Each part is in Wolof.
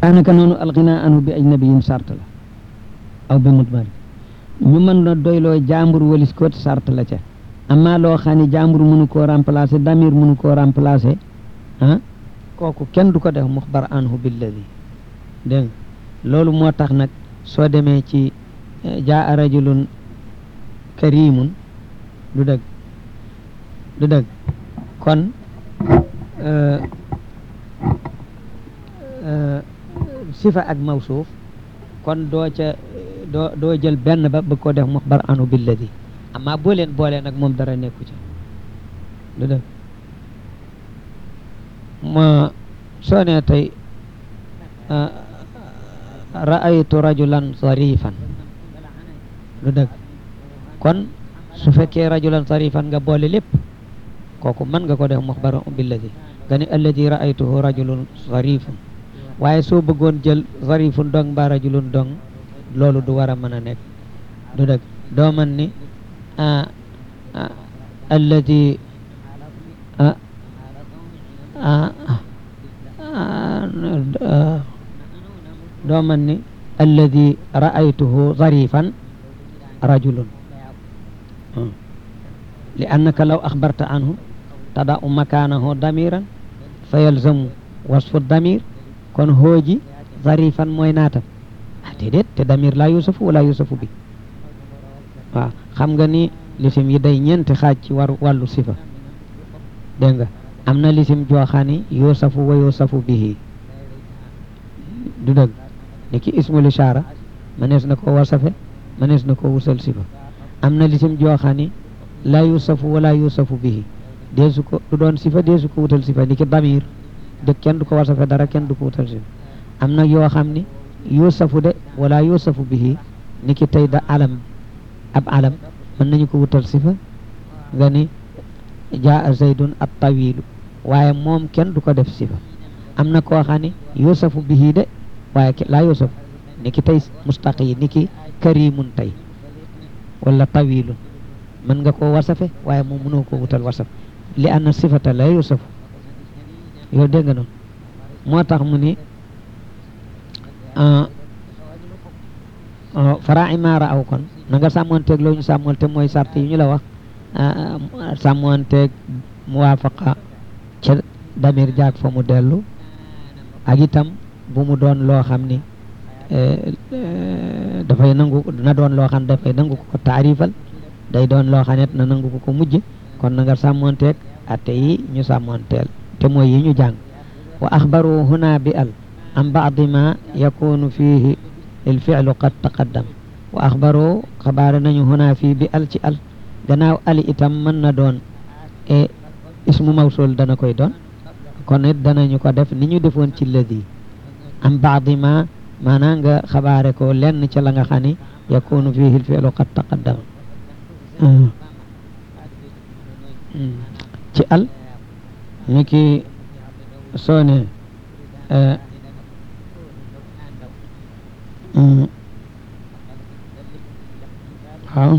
daanaka noonu alxinaa anhu bi ajnabiyin sart la aw bi mutmari ñu mën na doyloo jàmbur walis ko sart la ca amma loo xam ne jàmbur mënu koo remplacer damir mënu koo remplacer ah kooku kenn du ko def muxbar anhu billadi dégg loolu moo tax nag soo demee ci jaa rajulun karimun du dëgg du dëgg kon sifa ak mawsuuf kon doo ca doo doo jël benn ba bëgg ko def muxbar anhu billadi amma boo leen boolee nag moom dara nekku ca du dëgg ma soo nee tey ra'aytu rajulan sarifan du dëgg kon su fekkee rajulan sarifan nga boole lépp kooku mën nga ko def muxbar billadi nga ni alladi ra'aytuhu rajulun sarifun waaye soo bëggoon jël sarifun dong mbaa rajulun dong loolu du war a mën a nekk du dëgg doo man ni alladi doo man ni alladi ra'aytuhu zarifan rajulun li annaka law axbarta anhu tada'u makanahu damiran fa yalzamu wasfu damir kon hooji zarifan mooy naatam ah déedéet te damir la yusafu wala yusafu bi waaw xam nga ni lisim yi day ñeenti xaaj ci war wàllu sifa dégg nga am na lisim jooxaani yusafu wa yusafu bihi du dëgg ni ki ismul ishaara manees na ko wasafe manees na ko wusal sifa am na lisim jooxaani la yusafu wala yusafu bihi deesu ko du doon sifa deesu ko wutal sifa ni ki damir dëgg kenn du ko wasafe dara kenn du ko wutal sifa am na yoo xam ni yusafu de wala yusafu bihi ni ki tey da alam ab alam mën nañu ko wutal sifa nga ni jaa zaydun at tawilu waaye moom kenn du ko def sifa am na koo xam ne yusafu bihi de waaye laa yusafu ni ki tey mustaqi ni ki karimun tey wala tawilun mën nga koo wasafe waaye moom mënoo ko wutal wasaf li anna sifata la yusafu yow dégg nga noonu moo tax mu ni farai maara aw kon na nga sàmmoonteeg loo ñu sàmmoonte mooy sart yi ñu la wax sàmmoonteeg muwaafaqa ca damir jaag fa mu dellu ak itam bu mu doon loo xam ni dafay nangu na doon loo xam dafay nangu ko taarifal day doon loo xam ne na nangu ko ko mujj kon na nga sàmmoonteeg atte yi ñu sàmmoonteel te mooy yi ñu jàng wa axbaru huna bi al an baadi ma yakunu fihi il fi'lu qad taqaddam wa axbaru xabaare nañu huna fii bi al ci al gannaaw ali itam mën na doon e ismu mawsul dana koy doon kon it danañu ko def ni ñu defoon ci ladi am baadi ma maanaam nga xabaare ko lenn ci la nga xam ni yakunu fihi il fi'lu qad taqaddam ci al ni ki soo ne waaw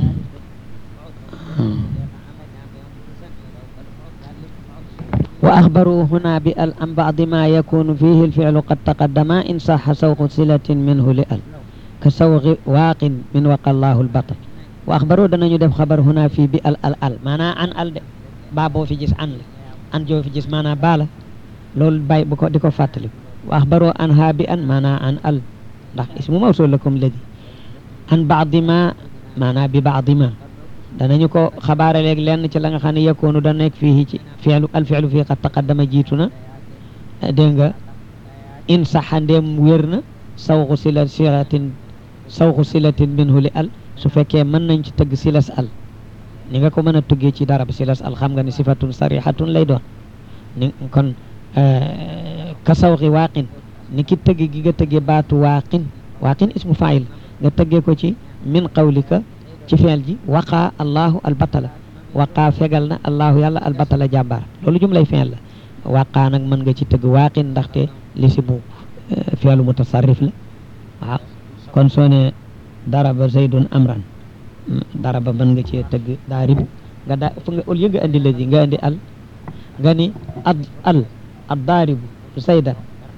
wa axbaru huna bi al an bacdi ma yakunu fihi alficlu qad taqaddama in saxa sawqu silatin minhu li al ka sawqi waaqin min waqa allahu albatal wa axbaru danañu def xabar huna fii bi al al al maanaa an al de baa boo fi gis an la an joo fi gis maanaa baa la loolu bàyyi bu ko di ko fàttali wa axbaru an haa bi an maanaa an al ndax ismu mawsul la comme ladi an baadi ma maanaa bi baadi ma danañu ko xabaare léegi lenn ci la nga xam ne yakkoonu da nekk fii ci fi'lu al fi'lu fii qad taqaddama jiitu na dégg nga in saxa ndéem wér na sawxu sila silatin sawxu silatin minhu li al su fekkee mën nañ ci tëgg silas al ni nga ko mën a tuggee ci darab silas al xam nga ni sifatun sarihatun lay doon ni kon ka sawxi waaqin ni ki tëgg gi nga tëggee baatu waaqin waaqin ismu fail nga tëggee ko ci min qawlika ci feel ji waqaa allahu albatala waqaa fegal na allahu yàlla albatala jàmbaar loolu jumlay feel la waqaa nag mën nga ci tëgg waaqin ndaxte li si mu feelu mutasarrif la waaw kon soo ne daraba zaydun amran daraba mën nga cee tëgg daarib nga daa fu nga au lieu nga indi la ji nga indi al nga ni ad al ad daaribu zaydan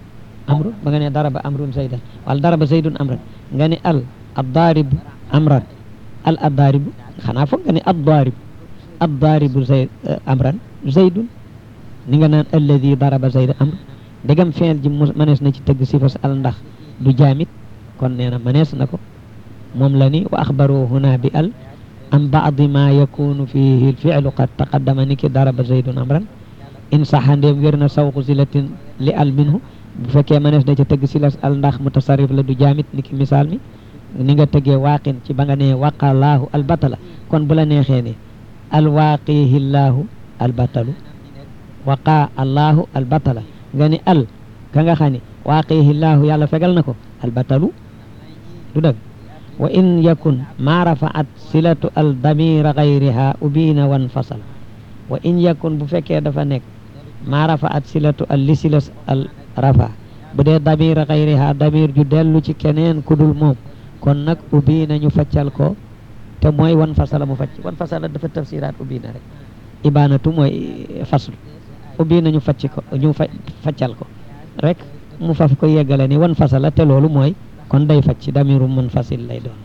amrun ba nga ne daraba amrun zaydan wala daraba zaydun amran nga ne al addaaribu amran al addaaribu xanaa foog nga ne addaaribu addaaribu zayd amran zaydun ni nga naan alladi daraba zayda amran ndegam feel ji mënees na ci tëgg sifas al ndax du jaamit kon nee na mënees na ko moom la ni wa axbaru huna bi al an baadi ma yakunu fihi lfilu qad taqaddama ni ki daraba zaydun amran in saxa ndéem wér na sawqu silatin li al minhu bu fekkee mënees na ca tëgg silas al ndax mutasarrif la du jaamit ni ki misaal mi ni nga tëggee waaqin ci ba nga ne waqalaahu al batala kon bu la neexee ne alwaaqihi llaahu al batalu waqa allahu al batala nga ni al ka nga xam ne waaqihi llaahu yàlla fegal na ko al batalu du dëgg wa in yakun ma rafaat silatu al damira gayriha ubina wan fasal wa in yakun bu fekkee dafa nekk ma rafaat silatu al li silas al rafa bu dee damira gayriha damir ju dellu ci keneen kudul moom kon nag ubina ñu faccal ko te mooy wan fasala mu facc wan fasala dafa tafsiraat ubina rek ibanatu mooy faslu ubina ñu facc ko ñu fa faccal ko rek mu faf ko yeggale ni wan fasala te loolu mooy kon day facc damiru munfasil lay doon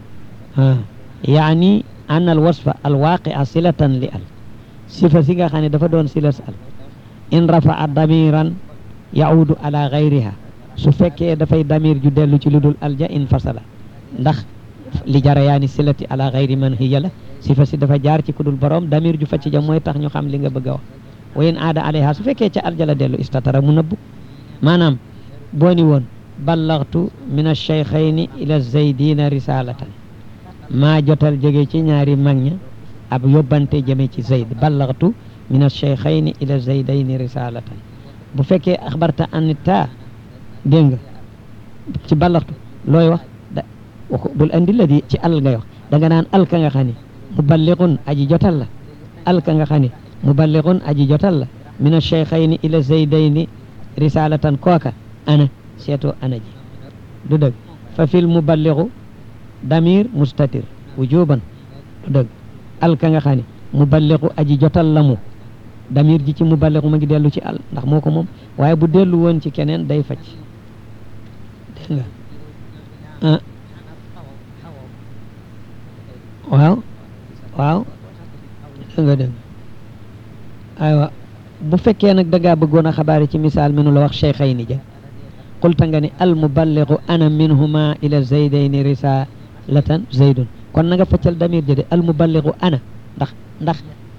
ah yaani an al wasfa al waaqia silatan li al sifa si nga xam ne dafa doon silas al in rafaa damiran yaudu ala gayriha su fekkee dafay damir ju dellu ci lu dul alja in fasala ndax li jarayaani silati ala gayri man hiya la sifa si dafa jaar ci ku dul borom damir ju facc ja mooy tax ñu xam li nga bëgg a wax wa in aada alayha su fekkee ca alja la dellu istatara mu nëbbu maanaam boo ni woon ballaxtu min alcheykhayni ila zaydina risalatan maa jotal jóge ci ñaari mag ña ab yóbbante jëme ci zayd ballaxtu min alcheykhayni ila zaydayni risalatan bu fekkee axbarta anita dégg nga ci ballaxtu looy wax da waxu bul andi la di ci al ngay wax da nga naan al ka nga xam ne muballiqun aji jotal la al ka nga xam ne muballiqun aji jotal la min alcheykhayni ila zaydayni risalatan kooka ana seeto ana ji du dëgg fa fil muballigu damir mustatir wujuban du dëgg al ka nga xam ne muballigu aji jotal la mu damir ji ci muballigu ma ngi dellu ci al ndax moo ko moom waaye bu dellu woon ci keneen day facc dégg nga ah waaw waaw dégg nga dégg aywa bu fekkee nag dangaa bëggoon a xabaari ci misaal mi nu la wax cheikhayni ja qulta nga ni al muballigu ana minhuma ila zaydayni risalatan zaydun kon na nga faccal damir jëde al muballigu ana ndax ndax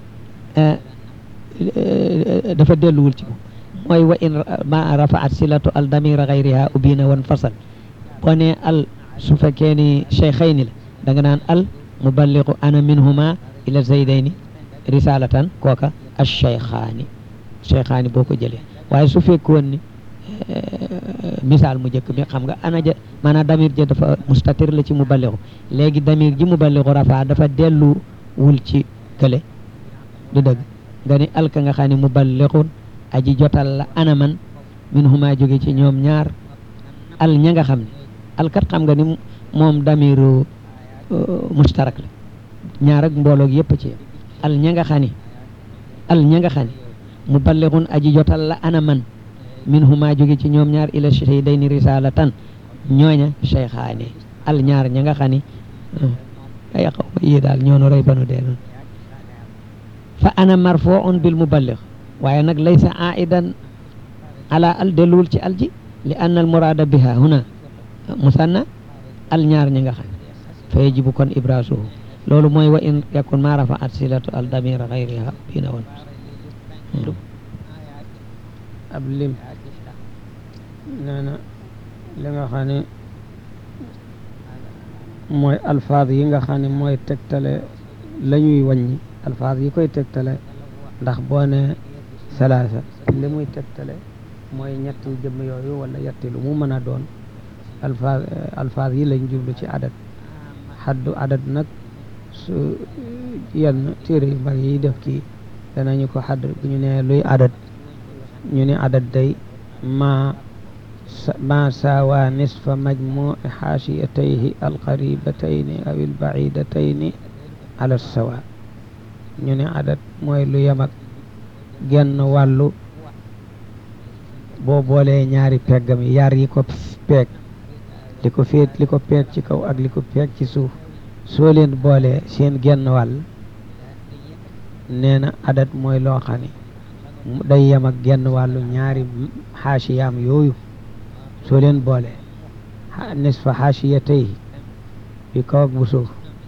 dafa delluwul ci moom mooy wa in ma rafaat silatu al damira gayriha ubina wan fasal boo ne al su fekkee ni cheikhayni la da nga naan al muballigu ana minhuma ila zaydayni risalatan kooka al cheikhaani cheikhaani boo ko jëlee waaye su fekkoon ni misaal mu njëkk mi xam nga ana ja maanaam damir ja dafa mustatir la ci muballigu léegi damir ji muballigu rafa dafa delluwul ci kële du dëgg nga ni alka nga xam ne muballigun aji jotal la ana man min huma jóge ci ñoom ñaar al ña nga xam ne alkat xam nga ni moom damiru mustarak la ñaar ak mbooloog yëpp ci yam al ña nga xam ne al ña nga xam ne muballigun aji jotal la ana man min huma jóge ci ñoom ñaar ila shaydayni risalatan ñooña cheykhaani al ñaar ña nga xam ni ay xaw ma yii daal ñoonu rey banu dee noonu fa ana marfuun bil muballigh waaye nag laysa aidan ala al delluwul ci al ji li anna al murada biha huna musanna al ñaar ña nga xam fa yajibu kon ibrasuhu loolu mooy wa in yakun ma rafaat silatu al damira gayriha bina woon ab lim nee na li nga xam ne mooy alfaaz yi nga xam ne mooy tegtale la ñuy wàññi alfaaz yi koy tegtale ndax boo ne salaasa li muy tegtale mooy ñetti jëmm yooyu wala yetti lu mu mën a doon alfaaz alfaaz yi lañ jublu ci adat xaddu adat nag su yenn téere yu bari yi def kii danañu ko xadd bu ñu ne luy adat ñu ne adat day ma ma saawa nisfa majmuci xaashiyatayhi alqaribatayni aw albacidatayni ala sawa ñu ne adat mooy lu yem ak genn wàllu boo boolee ñaari peggam yi yar yi ko peeg li ko féet li ko peeg ci kaw ak li ko peeg ci suuf soo leen boolee seen genn wàll nee na adat mooy loo xam ne day yem ak genn wàllu ñaari xaasiyaam yooyu soo leen boolee nisfa xaasiyatay bi kaw ak bu suuf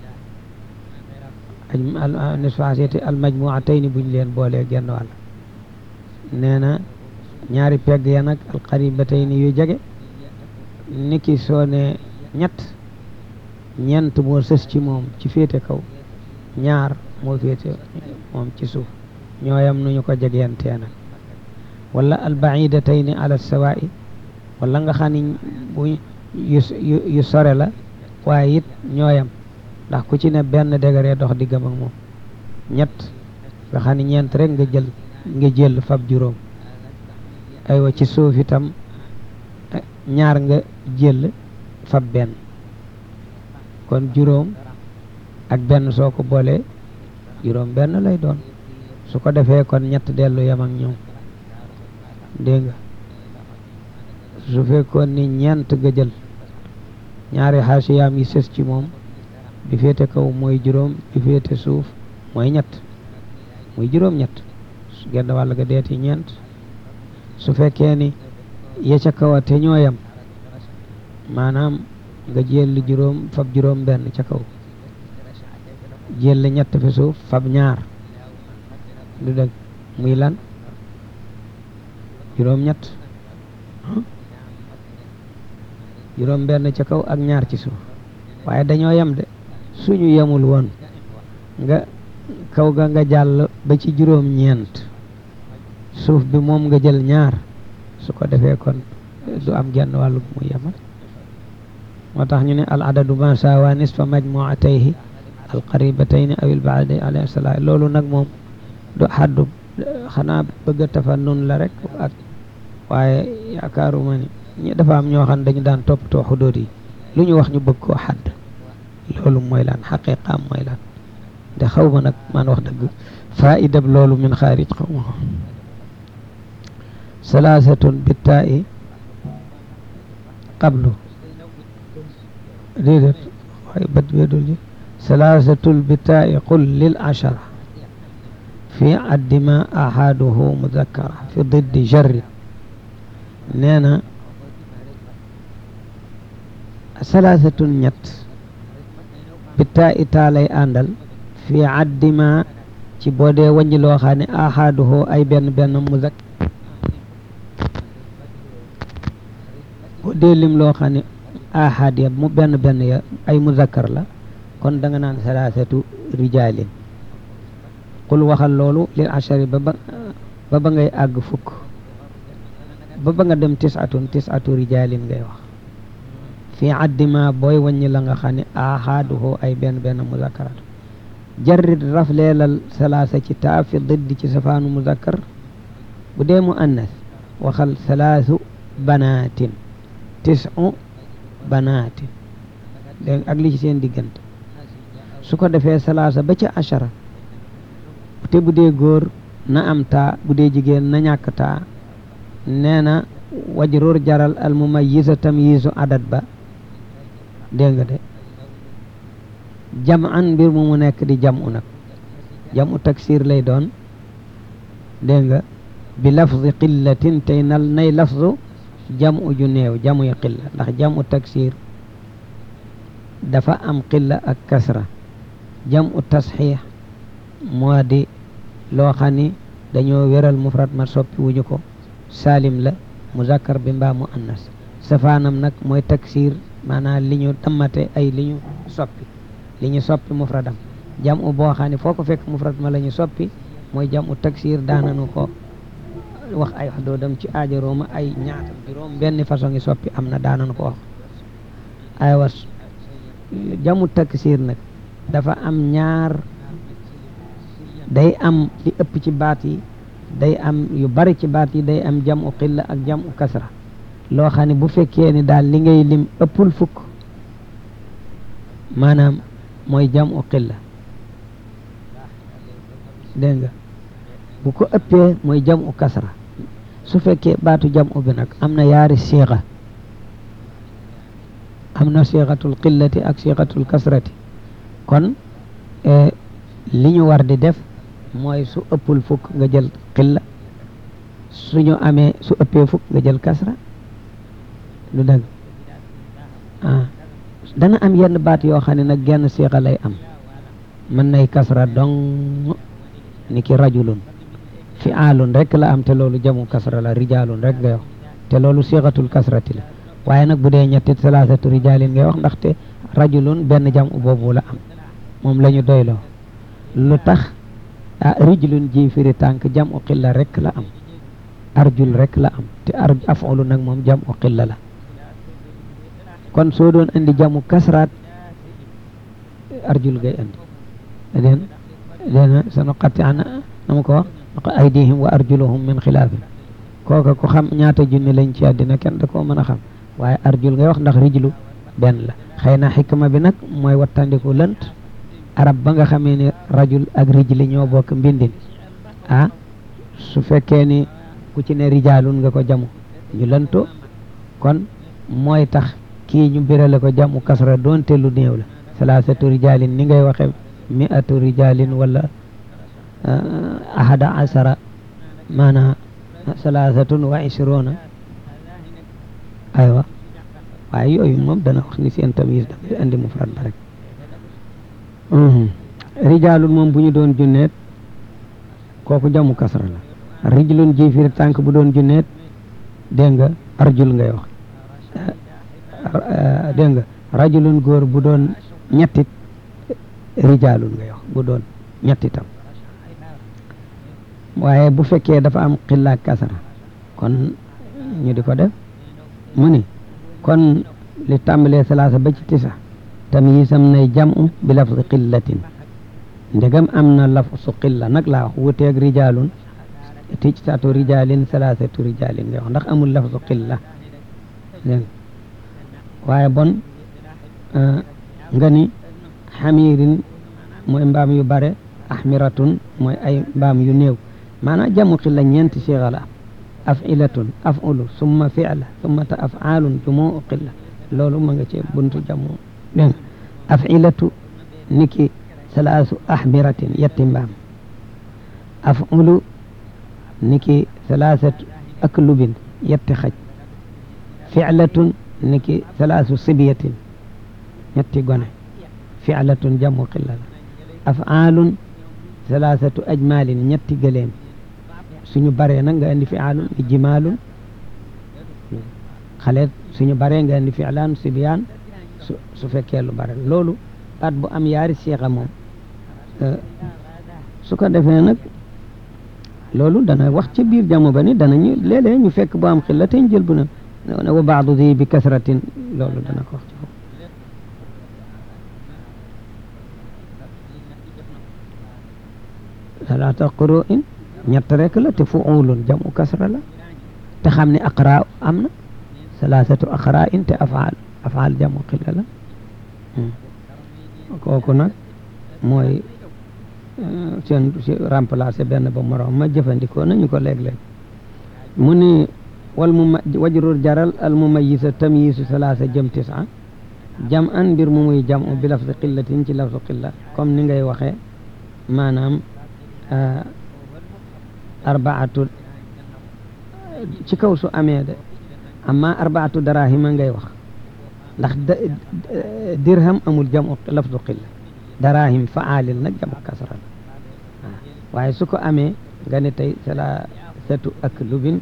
nisfa xaasiyatay al majmuatay ni buñ leen boolee genn wàll nee na ñaari pegg ya nag al qaribatay ni yu jege niki soo ne ñett ñeent moo sës ci moom ci féete kaw ñaar moo féete moom ci suuf ñooyam nu ñu ko jegeyantee nag wala albacidatayni ala sawaa'i wala nga xam ni bu yu yu sore la waaye it ñooyam ndax ku ci ne benn degré dox diggam ak moom ñett nga xam ni ñeent rek nga jël nga jël fab juróom aywa ci suuf itam ñaar nga jël fab benn kon juróom ak benn soo ko boolee juróom benn lay doon su ko defee kon ñett dellu yem ak ñoom dégg nga su fekkoon ni ñeent nga jël ñaari xaasiyaam yi sës ci moom bi féete kaw mooy juróom bi féete suuf mooy ñett muy juróom ñett genn wàll ga deeti ñeent su fekkee ni ya ca kaw a te ñoo yem maanaam nga jël juróom fab juróom benn ca kaw jël ñett fi suuf fab ñaar du dëgg muy lan juróom ñett juróom benn ca kaw ak ñaar ci suuf waaye dañoo yem de suñu yemul woon nga kaw ga nga jàll ba ci juróom ñeent suuf bi moom nga jël ñaar su ko defee kon du am genn wàllu bu muy yemal moo tax ñu ne al adadu ma sawa nisfa majmuatayhi al qaribatayni aw il baadi alayhi salaam loolu nag moom du xaddu xanaa bëgg a tafannun la rek ak waaye yaakaaruma ni ñi dafa am ñoo xam ne dañu daan toppatoo xudóot yi lu ñu wax ñu bëgg koo xadd loolu mooy lan xaqiqaam mooy lan de xaw ma nag man wax dëgg faidab loolu min xaarij xaw ma salaasatun bittaa'i qablu déedéet waaye bët beedul ji salaasatul bittaa'i qul lil ashara fi addima ahaduhu mudakkara fi diddi jarri nee na salaasatun ñett bittaa'i taa lay àndal fi addima ci boo dee wàññi loo xam ne ahaduhu ay benn benn mudakkar boo dee lim loo xam ne ahad ya mu benn benn ya ay muzakkar la kon da nga naan salaasatu rijaalin qul waxal loolu lil ashari ba ba ba ba ngay àgg fukk ba ba nga dem tisatun tisatu rijaalin ngay wax fii addima booy wàññi la nga xam ne ahaduhu ay benn benn muzakkaratu jarrit rafleelal salaasa ci taa fi diddi ci safaanu muzakkar bu dee mu annas waxal salaasu banaatin tisu banaatin dégg ak li ci seen diggante su ko defee salaasa ba ca achara te bu dee góor na am taa bu dee jigéen na ñàkk taa nee na wajrur jaral al mumayyisa tamyizu adat ba dégg nga de jam an mbir mu mu nekk di jam u nag jam u taksir lay doon dégg nga bi lafzi qillatin tey nal nay lafzu jam u ju néew jamuy qilla ndax jam u taksir dafa am qilla ak kasra jam u tasxiix moo di loo xam ni dañoo wéral mufrad ma soppi wuñu ko salim la muzakkar bi mbaa mu annas safaanam nag mooy taksir maanaam li ñu dammate ay li ñu soppi li ñu soppi mufradam jam u boo xam ne foo ko fekk mufrad ma la ñu soppi mooy jam u taksir daananu ko wax ay xudoodam ci aajarooma ay ñaata juróom benn façon ngi soppi am na daananu ko wax ay was jamu taksir nag dafa am ñaar day am li ëpp ci baat yi day am yu bari ci baat yi day am jamu xilla ak jamu kasra loo xam ne bu fekkee ni daal li ngay lim ëppul fukk maanaam mooy jamu xilla dégg nga bu ko ëppee mooy jamu kasra su fekkee baatu jam u bi nag am na yaari siixa am na siixatul qillati ak siixatul kasrati kon li ñu war di def mooy su ëppul fukk nga jël qilla suñu amee su ëppee fukk nga jël kasra lu dëgg ah dana am yenn baat yoo xam ne nag genn siixa lay am mën nay kasra dong ni ki rajulun fi aalun rek la am te loolu jamu kasra la rijaalun rek ngay wax te loolu siixatul kasrati la waaye nag bu dee ñetti salaasatu rijaalin ngay wax ndaxte rajulun benn jam boobu la am moom la ñu doyloo lu tax ah rijlun ji firi tànk jam u xilla rek la am arjul rek la am te ar afulu nag moom jam u xilla la kon soo doon indi jamu kasraat arjul ngay indi den dena sanu xatti ana nama ko wax aydihim wa arjuluhum min xilaafin kooka ku xam ñaata junni lañ ci àddina kenn da koo mën a xam waaye arjul ngay wax ndax rijlu benn la xëy na xikma bi nag mooy wattandiku lënt arab ba nga xamee ni rajul ak rijli ñoo bokk mbindin ah su fekkee ni ku ci ne rijaalun nga ko jamu ñu lënto kon mooy tax kii ñu birale ko jamu kasra doonte lu néew la salaasatu rijaalin ni ngay waxe mi'atu rijaalin wala ahada asara maana salaasatun wa ishruna aywa waaye yooyu moom dana wax ni seen tamyiz dafay andi mufrad ba rek rijaalun moom bu ñu doon junneet kooku jamu kasra la rijlun ji firi tànk bu doon junneet dégg nga arjul ngay wax dégg nga rajulun góor bu doon ñettit rijaalun ngay wax bu doon ñettitam waaye bu fekkee dafa am xillaak kasara kon ñu di ko def mu ni kon li tàmbalee salaasa ba ci tisa tamyiisam nay jam'u bi lafzi qillatin ndegam am na lafzu qilla nag laa wax wuteeg rijaalun tijtatu rijaalin salaasatu rijaalin ngay wax ndax amul lafzu qilla dégg waaye bon nga ni xamiirin mooy mbaam yu bare axmiratun mooy ay mbaam yu néew maanaam jamu xilla ñeenti siixa la afilatun afulu summa fi'la summa ta afaalun jumuu xilla loolu ma nga ci buntu jamu dégg afilatu niki salaasu axmiratin yetti mbaam afulu niki salaasatu aklubin yetti xaj fi'latun niki salaasu sibiyatin ñetti gone fi'latun jamu xilla la afaalun salaasatu ajmaalin ñetti gëleem suñu baree nag nga indi fi'aalun ni jimaalun xale suñu baree nga indi fi'laan sibiyaan su su fekkee lu bare loolu baat bu am yaari siixa moom su ko defee nag loolu dana wax ci biir jamo ba ni danañu léeg-léeg ñu fekk bu am xilla te ñu jël bu na ne wa baadu di bi kasratin loolu dana ko wax ci foofu salaata quru'in ñett rek la te fuulun jamu kasra la te xam ne aqra am na salaasatu aqra in te afaal afaal jamu xilla la kooku nag mooy seen remplacé benn ba morom ma jëfandikoo nañu ko léeg-léeg mu ni wal mu wajrur jaral al mumayisa tamyisu salaasa jëm tisa jam an mbir mu muy jam bi lafzi qillatin ci lafzu qilla comme ni ngay waxee maanaam arbaatu ci kaw su amee de amma arbaatu darahima ngay wax ndax dirham amul jamu lafdu qilla darahim faalil nag jamu kasra la waaye su ko amee nga ne tey salaasatu aklubin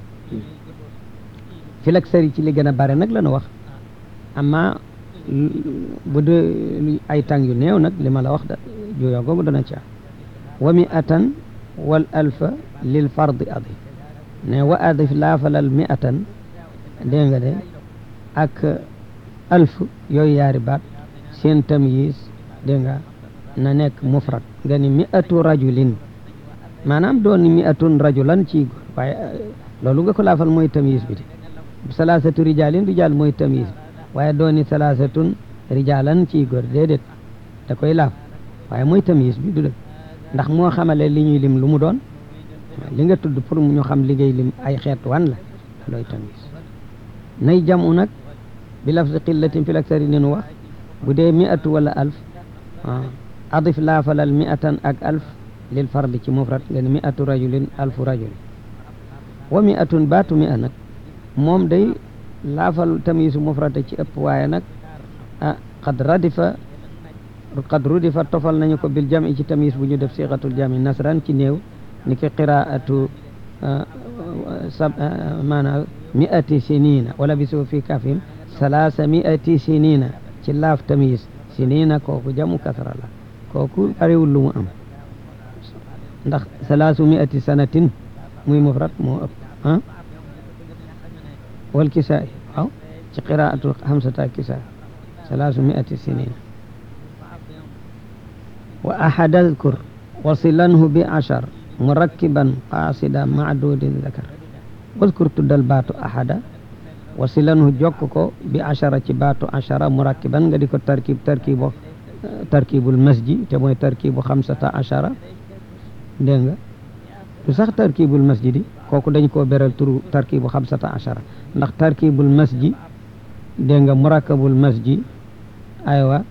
filak sari ci li gën a bare nag la nu wax amma bu dee ay tàng yu néew nag li ma la wax da juyoo googu dana ci am wa mi'atan wal alfa lil fardi adif ne wa adif laafalal mi'atan dégg nga de ak alf yooyu yaari baat seen tamyiz dégg nga na nekk mufrad nga ni mi'atu rajulin maanaam doon ni mi'atun rajulan ci góor waaye loolu nga ko laafal mooy tamyiz bi de salaasatu rijalin rijal mooy tamyiz bi waaye doon ni salaasatun rijalan ci góor déedéet da koy laaf waaye mooy tamyiz bi du dëgg ndax moo xamale li ñuy lim lu mu doon li nga tudd pour ñu xam liggéey lim ay xeet wan la looy tamis nay jamu nag bi lafzi qillatin fil aksari ni nu wax bu dee mi'atu wala alf adif laafalal mi'atan ak alf lil fardi ci mufrad nga ne mi'atu rajulin alfu rajulin wa mi'atun baatu mi'a nag moom day laafal tamisu mufrada ci ëpp waaye nag ah qad radifa qad rudifa tofal nañu ko bil jami ci tamis bu ñu def siqatul jami nasran ci néew ni ki qiraatu sab maanaam mi'ati sinina wala bisu fi kafin salaasa mi'ati sinina ci laaf tamis sinina kooku jamu kasra la kooku bariwul lu mu am ndax salaasu mi'ati sanatin muy mufrad moo ëpp ah wal kisaay waaw ci qiraatu hamsata kisaay salaasu mi'ati sinina wa ahada adkur wasilanhu bi ashar murakkiban qaasida macdudin zakar wadkur tuddal baatu ahada wasilanhu jokk ko bi ashara ci baatu ashara murakkiban nga di ko tarkib tarkibo tarkibul masji te mooy tarkibu xamsata ashara dégg nga du sax tarkibul masjidi kooku dañ koo beral turu tarkibu xamsata ashara ndax tarkibul masji dégg nga murakkabul masji aywa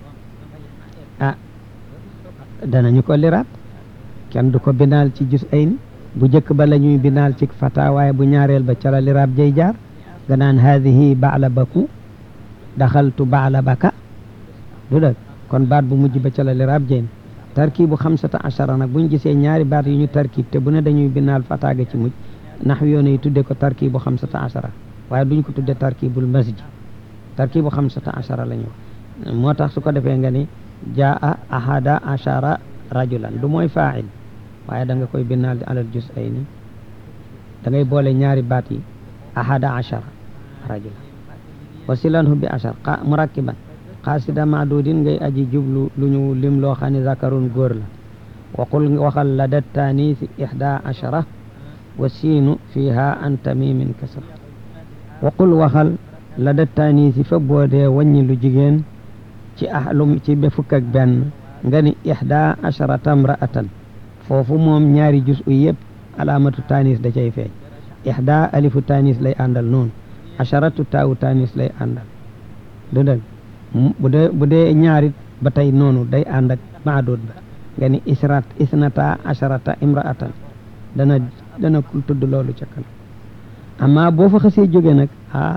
ah danañu ko liraat kenn du ko binaal ci jus ay ni bu njëkk ba la ñuy binaal ci fata waaye bu ñaareel ba cala liraab jay jaar nga naan haadihi baala baku daxaltu baala baka du dëgg kon baat bu mujj ba cala liraab jay tarkibu xamsata ashara nag buñ gisee ñaari baat yu ñu tarkib te bu ne dañuy binaal fataaga ci mujj nax yoon yi tudde ko tarkibu xamsata ashara waaye duñ ko tudde tarkibul masjid tarkibu xamsata ashara la ñu wax moo tax su ko defee nga ni jaa ahada ashara rajulan du mooy faa'il waaye da nga koy binaal di alal jus ay ni da ngay boole ñaari baat yi ahada ashara rajulan wasilanhu bi ashar murakkiban xaasida maadudin ngay aji jublu lu ñu lim loo xam ne zakarun góor la waqul waxal la dat taanisi ihda ashara wa siinu fiha an tamimin kasra waqul waxal la dat taanisi fa boodee wàññi lu jigéen ci ahlum ci be fukk ak benn nga ni ihda asharata mraatan foofu moom ñaari jus u yëpp alaamatu tanis da cay feeñ ihda alifu tanis lay àndal noonu asharatu taawu tanis lay àndal du dëgg bu dee bu dee ñaarit ba tey noonu day ànd ak maadud ba nga ni israt isnata asharata imraatan dana dana tudd loolu ca kanam amma boo fa xasee jóge nag ah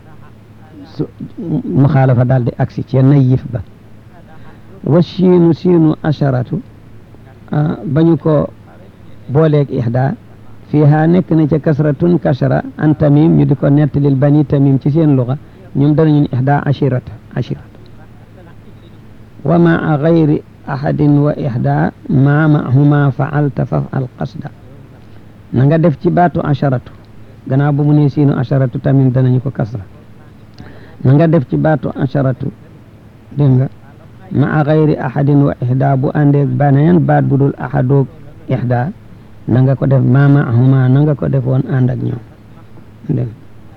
su muxaalafa daal di agsi ci nayif ba wa siinu siinu asharatu bañu ko booleeg ihda fiiha nekk na ca kasratun kasra an tamim ñu di ko nettalil bani tamim ci seen luga ñoom danañu ihda ashirata ashirata wa maa gayri ahadin wa ihda ma mahuma faalta fafal qasda na nga def ci baatu asharatu gannaaw ba mu ne siinu asharatu tamim danañu ko kasra na nga def ci baatu asharatu dégg nga maa gayri ahadin wa ihda bu àndeeg baneen baat bu dul ahadoog ihda na nga ko def ma maahuma na nga ko def woon ànd ak ñoom dégg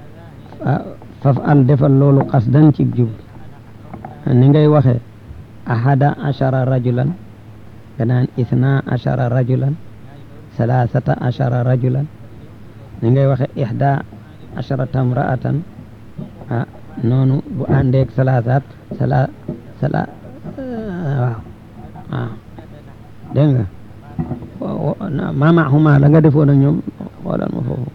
faf al defal loolu qasdan ci jub ni ngay waxee ahada ashara rajulan nga naan isna ashara rajulan salasata ashara rajulan ni ngay waxe ihda asharata mraatan ah noonu bu àndeeg salasaat sala sala waaw waaw dégg nga ma maahuma la nga defoon ak ñoom xoolal ma foofu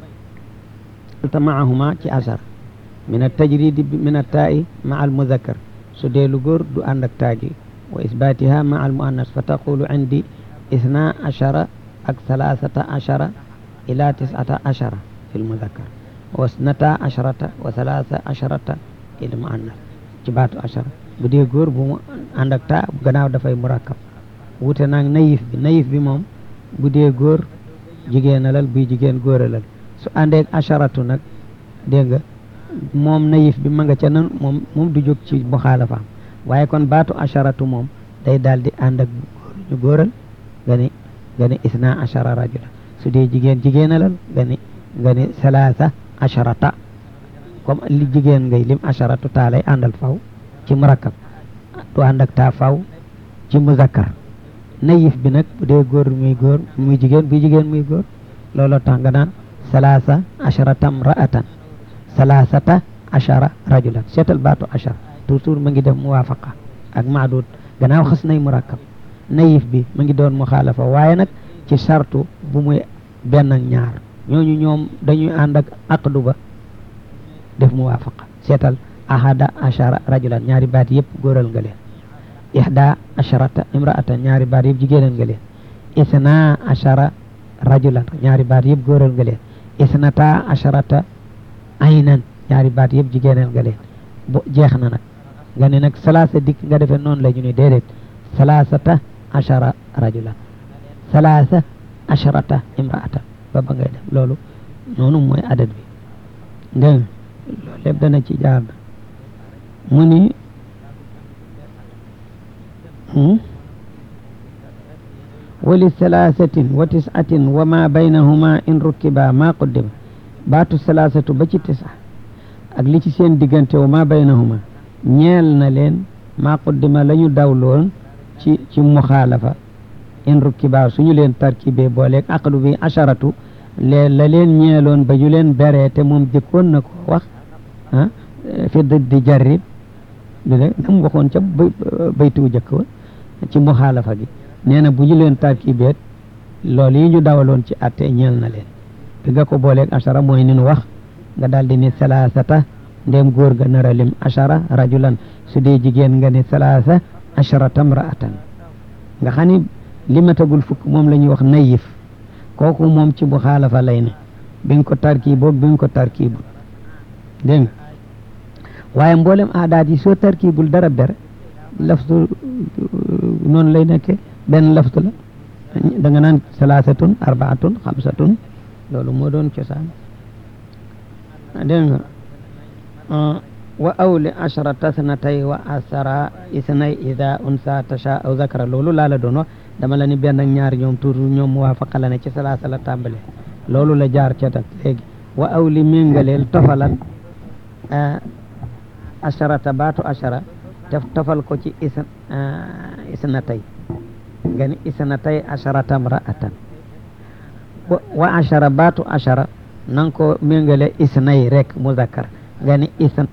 ta maahuma ci ashar min a tajridi min a taa'i ma al muzakkar su dee lu góor du ànd ak taagi wa isbatiha ma al muannas fa taqulu indi isna ashara ak salasata ashara ila tisata ashara fi lmuzakkar wa snata asharata wa salasa asharata il muannas ci baatu ashara bu dee góor bu mu ànd ak taa gannaaw dafay murakkab wute naag nayif bi nayif bi moom bu dee góor jigéenalal buy jigéen góoralal su àndeeg asharatu nag dégg nga moom nayif bi ma nga ca nan moom moom du jóg ci muxaalafaam waaye kon baatu asharatu moom day daal di ànd ak ñu góoral nga ni nga ni isna ashara rajula su dee jigéen jigéenalal nga ni nga ni salaasa asharata comme li jigéen ngay lim asharatu taa lay àndal faw ci murakkab du ànd ak taa faw ci muzakkar nayif bi nag bu dee góor muy góor muy jigéen bu jigéen muy góor looloo tax nga naan salaasa asharata mraatan salaasata ashara rajulan seetal baatu ashara toujours ma ngi def muwaafaqa ak maadud gannaaw xas nay murakkab nayif bi ma ngi doon muxaalafa waaye nag ci sartu bu muy benn ak ñaar ñooñu ñoom dañuy ànd ak aqdu ba def muwaafaqa seetal ahada ashara rajulan ñaari baat yëpp góoral nga leen ihda asharata imraatan ñaari baat yëpp jigéenal nga leen isna ashara rajulan ñaari baat yëpp góoral nga leen isnata asharata aynan ñaari baat yëpp jigéenal nga leen bo jeex na nag nga ne nag salaasa dikk nga defee noonu la ñu ne déedéet salaasata ashara rajulan salaasa asharata imraatan ba ba ngay def loolu noonu mooy adat bi dégg loolu lépp dana ci jaar na mu ni wali salaasatin wa tisatin wa ma baynahuma in rukkiba ma quddima baatu salaasatu ba ci tisa ak li ci seen diggante wa ma baynahuma ñeel na leen ma quddima la ñu dawloon ci ci muxaalafa in rukkiba suñu leen tarkibee booleeg aqdu bi asharatu lee la leen ñeeloon ba ñu leen beree te moom jëkkoon na ko wax ah fi di jarrib du de nam waxoon ca baytu jëkk wa ci muxaalafa gi nee na bu ñu leen tarkibeet loolu yi ñu dawaloon ci atte ñeel na leen bi nga ko booleeg ashara mooy ni nu wax nga daal di ni salaasata ndéem góor ga nar a lim ashara rajulan su dee jigéen nga ni salaasa asharata mraatan nga xam ni limatagul fukk moom la ñuy wax nayif kooku moom ci bu xaalafa lay ne bi nga ko tarkiiboo bi nga ko tarkiibul dégg nga waaye mboolem aadaat yi soo tarkiibul dara ber laftu noonu lay nekke benn laftu la da nga naan salaasatun arbaatun xamsatun loolu moo doon cosaan dégg nga wa awli asharata sanatay wa asara isnay ida unsa tasha aw zakara loolu laa la doon wax dama la ni benn ak ñaar ñoom toujours ñoom muwaafaqa la ne ci salaasa la tàmbale loolu la jaar ca tak léegi wa awli méngaleel tofalal asharata baatu ashara te tofal ko ci is isnatay nga ni isnatay asharata mraatan wa ashara baatu ashara nang ko méngale isnay rek muzakkar nga ni isn